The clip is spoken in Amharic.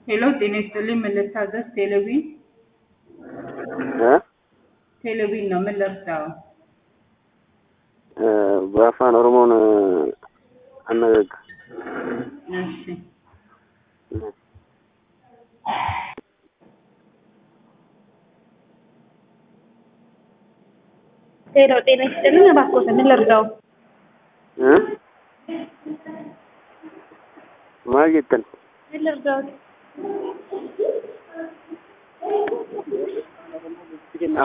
ሄሎ ጤና ይስጥልኝ ምን ልታዘዝ? ቴሌቪዥን እ ቴሌቪዥን ነው ምን ልርዳው? እ በአፋን ኦሮሞን አነጋግር እሺ ሄሎ ጤና ይስጥልኝ እባክዎት ምን ልርዳው? እ ማል jettan ምን ልርዳዎት?